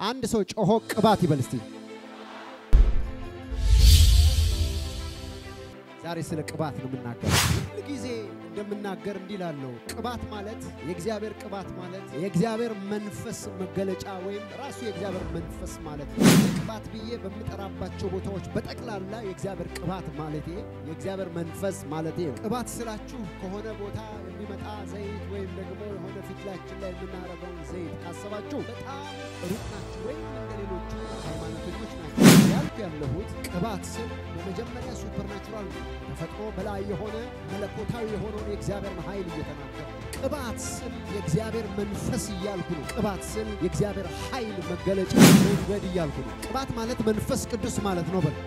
አንድ ሰው ጮሆ ቅባት ይበል እስቲ። ዛሬ ስለ ቅባት ነው የምናገር። ሁል ጊዜ እንደምናገር እንዲህ ላለው ቅባት ማለት የእግዚአብሔር ቅባት ማለት የእግዚአብሔር መንፈስ መገለጫ ወይም ራሱ የእግዚአብሔር መንፈስ ማለት ነው። ቅባት ብዬ በምጠራባቸው ቦታዎች በጠቅላላ የእግዚአብሔር ቅባት ማለቴ የእግዚአብሔር መንፈስ ማለቴ ነው። ቅባት ስላችሁ ከሆነ ቦታ የሚመጣ ዘይት ወይም ደግሞ የሆነ ፊትላችን ላይ የምናደርገውን ዘይት ካሰባችሁ በጣም ሩቅ ናችሁ፣ ወይም እንደ ሌሎቹ ሃይማኖተኞች ናቸው። ያልኩ ያለሁት ቅባት ስል በመጀመሪያ ሱፐርናቹራል ተፈጥሮ በላይ የሆነ መለኮታዊ የሆነውን የእግዚአብሔርን ኃይል እየተናገር ቅባት ስል የእግዚአብሔር መንፈስ እያልኩ ነው። ቅባት ስል የእግዚአብሔር ኃይል መገለጫ መንገድ እያልኩ ነው። ቅባት ማለት መንፈስ ቅዱስ ማለት ነው። በል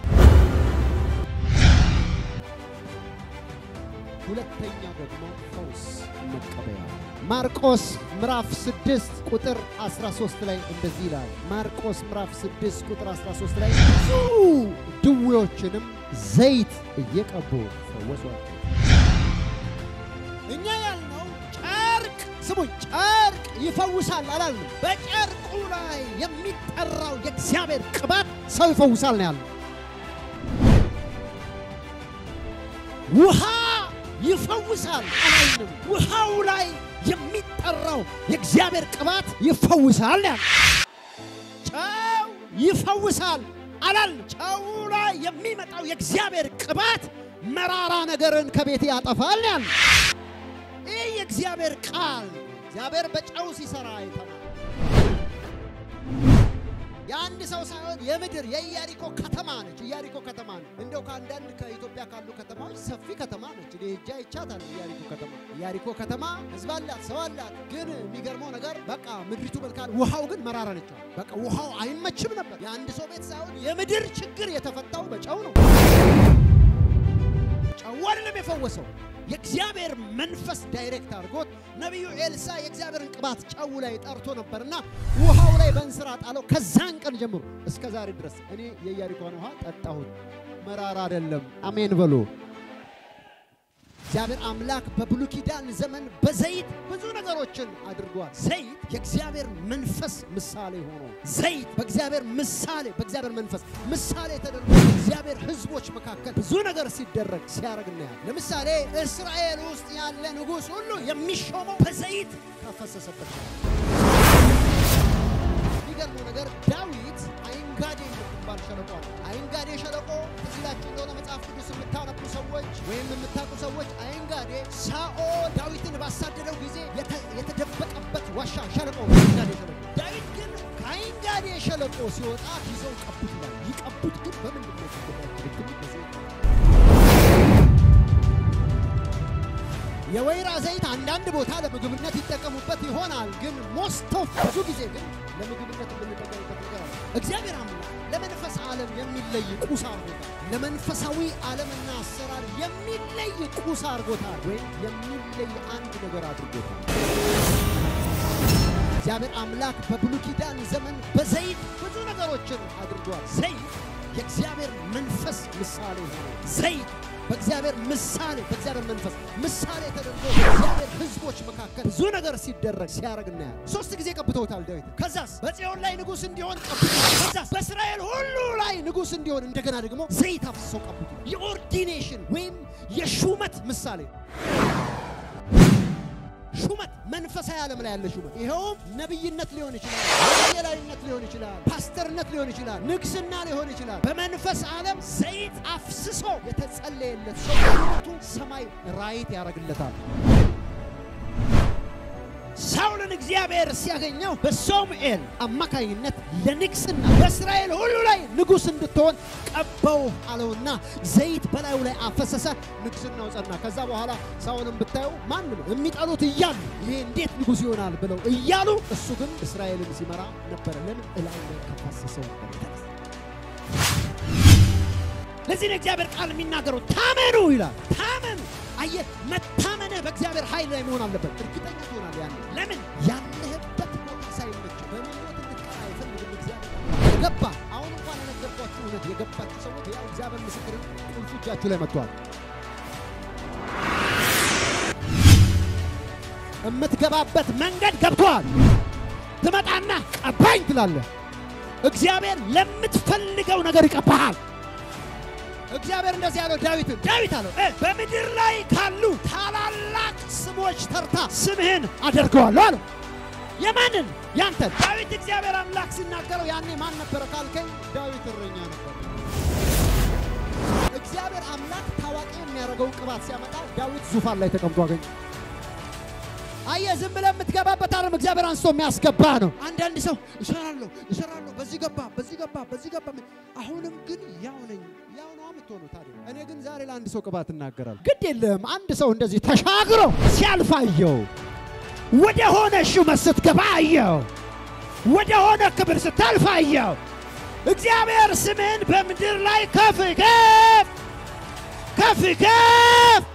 ሁለተኛው ደግሞ ፈውስ መቀበያ ማርቆስ ምዕራፍ 6 ቁጥር 13 ላይ እንደዚህ ይላል። ማርቆስ ምዕራፍ 6 ቁጥር 13 ላይ ብዙ ድዌዎችንም ዘይት እየቀቡ ፈወሷቸው። እኛ ያልነው ጨርቅ ስሙኝ፣ ጨርቅ ይፈውሳል አላልንም። በጨርቁ ላይ የሚጠራው የእግዚአብሔር ቅባት ሰው ይፈውሳል ነው ያልነው። ውሃ ይፈውሳል አላልንም። ውሃው ላይ የሚጠራው የእግዚአብሔር ቅባት ይፈውሳል ያለ ጨው ይፈውሳል አላልንም። ጨው ላይ የሚመጣው የእግዚአብሔር ቅባት መራራ ነገርን ከቤት ያጠፋል ያለ ይህ የእግዚአብሔር ቃል እግዚአብሔር በጨው ሲሰራ አይተናል። የአንድ ሰው ሳይሆን የምድር የኢያሪኮ ከተማ ነች። ኢያሪኮ ከተማ ነች። እንደው ከአንዳንድ ከኢትዮጵያ ካሉ ከተማዎች ሰፊ ከተማ ነች። እኔ ሄጄ አይቻታለሁ። ኢያሪኮ ከተማ ኢያሪኮ ከተማ ሕዝብ አላት፣ ሰው አላት። ግን የሚገርመው ነገር በቃ ምድሪቱ መልካም፣ ውሃው ግን መራራ ነች። በቃ ውሃው አይመችም ነበር። የአንድ ሰው ቤት ሳይሆን የምድር ችግር የተፈታው በጨው ነው። ጨው አይደለም የፈወሰው የእግዚአብሔር መንፈስ ዳይሬክት አድርጎት ነቢዩ ኤልሳ የእግዚአብሔርን ቅባት ጨው ላይ ጠርቶ ነበርና ውሃው ላይ በእንስራ ጣለው። ከዛን ቀን ጀምሮ እስከ ዛሬ ድረስ እኔ የኢያሪኮን ውሃ ጠጣሁት፣ መራራ አይደለም። አሜን በሉ። እግዚአብሔር አምላክ በብሉይ ኪዳን ዘመን በዘይት ብዙ ነገሮችን አድርጓል። ዘይት የእግዚአብሔር መንፈስ ምሳሌ ሆኖ ዘይት በእግዚአብሔር ምሳሌ በእግዚአብሔር መንፈስ ምሳሌ ተደርጎ በእግዚአብሔር ሕዝቦች መካከል ብዙ ነገር ሲደረግ ሲያደርግ እናያለን። ለምሳሌ እስራኤል ውስጥ ያለ ንጉሥ ሁሉ የሚሾመው በዘይት ከፈሰሰበት የሚገርመው ነገር ዳዊት አይንጋዴ የምትባል ሸለቆ አለ። አይንጋዴ ሸለቆ ትዝ ይላችሁ እንደሆነ መጽሐፍ ቅዱስ የምታነቡ ሰዎች ወይም የምታውቁ ሰዎች አይንጋዴ ሳኦል ዳዊትን ባሳደደው ጊዜ የተደበቀበት ዋሻ ሸለቆ አይንጋዴ ሸለቆ። ዳዊት ግን ከአይንጋዴ ሸለቆ ሲወጣ ይዘው ቀቡት ይላል። ይቀቡት ግን በምንድን ነው የወይራ ዘይት አንዳንድ ቦታ ለምግብነት ይጠቀሙበት ይሆናል። ግን ሞስት ኦፍ ብዙ ጊዜ ግን ለምግብነት የምንጠቀምበት ነገር አለ። እግዚአብሔር አምላክ ለመንፈስ ዓለም የሚለይ ቁስ አድርጎታል። ለመንፈሳዊ ዓለምና አሰራር የሚለይ ቁስ አድርጎታል፣ ወይም የሚለይ አንድ ነገር አድርጎታል። እግዚአብሔር አምላክ በብሉይ ኪዳን ዘመን በዘይት ብዙ ነገሮችን አድርጓል። ዘይት የእግዚአብሔር መንፈስ ምሳሌ ሆነ። ዘይት በእግዚአብሔር ምሳሌ በእግዚአብሔር መንፈስ ምሳሌ ተደርጎ በእግዚአብሔር ሕዝቦች መካከል ብዙ ነገር ሲደረግ ሲያደርግ እናያለን። ሶስት ጊዜ ቀብተውታል ዳዊት። ከዛስ በጽዮን ላይ ንጉሥ እንዲሆን ቀብተውታል። ከዛስ በእስራኤል ሁሉ ላይ ንጉሥ እንዲሆን እንደገና ደግሞ ዘይት አፍስሰው ቀብተውታል። የኦርዲኔሽን ወይም የሹመት ምሳሌ ሹመት መንፈሳዊ ዓለም ላይ ያለ ሹመት ይኸውም ነቢይነት ሊሆን ይችላል፣ ወንጌላዊነት ሊሆን ይችላል፣ ፓስተርነት ሊሆን ይችላል፣ ንግስና ሊሆን ይችላል። በመንፈስ ዓለም ዘይት አፍስሶ የተጸለየለት ሰው ሹመቱ ሰማይ ራይት ያደርግለታል። ሳውልን እግዚአብሔር ሲያገኘው በሳሙኤል አማካኝነት ለንግስና በእስራኤል ሁሉ ላይ ንጉሥ እንድትሆን ቀባው አለውና ዘይት በላዩ ላይ አፈሰሰ። ንግስናው ጸና። ከዛ በኋላ ሳውልን ብታዩ ማንም የሚጠሉት እያሉ ይሄ እንዴት ንጉሥ ይሆናል ብለው እያሉ እሱ ግን እስራኤልን ሲመራ ነበረ። ለምን እላዩ ላይ ከፈሰሰው ለዚህ ነው እግዚአብሔር ቃል የሚናገረው ታመኑ ይላል። ታመኑ አየህ፣ መታመንህ በእግዚአብሔር ኃይል ላይ መሆን አለበት። እርግጠኛ ትሆናለህ። ያን ለምን ያለህበት ቦታ ሳይመች በምኞት እንድትቀር አይፈልግም እግዚአብሔር። የገባ አሁን እንኳን የነገርኳችሁ እውነት የገባችሁ ሰዎች ያው እግዚአብሔር ምስክር ቁልፉ እጃችሁ ላይ መጥቷል። የምትገባበት መንገድ ገብቷል። ትመጣና ቀባኝ ትላለህ። እግዚአብሔር ለምትፈልገው ነገር ይቀባሃል። እግዚአብሔር እንደዚህ ያለው ዳዊትን ዳዊት አለው እ በምድር ላይ ካሉ ታላላቅ ስሞች ተርታ ስምህን አደርገዋለሁ አለው። የማንን? ያንተን። ዳዊት እግዚአብሔር አምላክ ሲናገረው ያኔ ማን ነበረ ካልከኝ ዳዊት እረኛ ነበር። እግዚአብሔር አምላክ ታዋቂ የሚያደርገውን ቅባት ሲያመጣ ዳዊት ዙፋን ላይ ተቀምጦ አገኘ። አየህ፣ ዝም ብለህ የምትገባበት አይደለም፣ እግዚአብሔር አንስቶ የሚያስገባ ነው። አንዳንድ ሰው እሰራለሁ እሰራለሁ፣ በዚህ ገባ በዚህ ገባ በዚህ ገባ፣ አሁንም ግን ያው ነኝ። ያው ነው የምትሆነው። ታዲያ እኔ ግን ዛሬ ለአንድ ሰው ቅባት እናገራለሁ። ግድ የለም አንድ ሰው እንደዚህ ተሻግሮ ሲያልፍ አየው። ወደ ሆነ ሹመት ስትገባ አየው። ወደ ሆነ ክብር ስታልፍ አየው። እግዚአብሔር ስምህን በምድር ላይ ከፍ ከፍ ከፍ ከፍ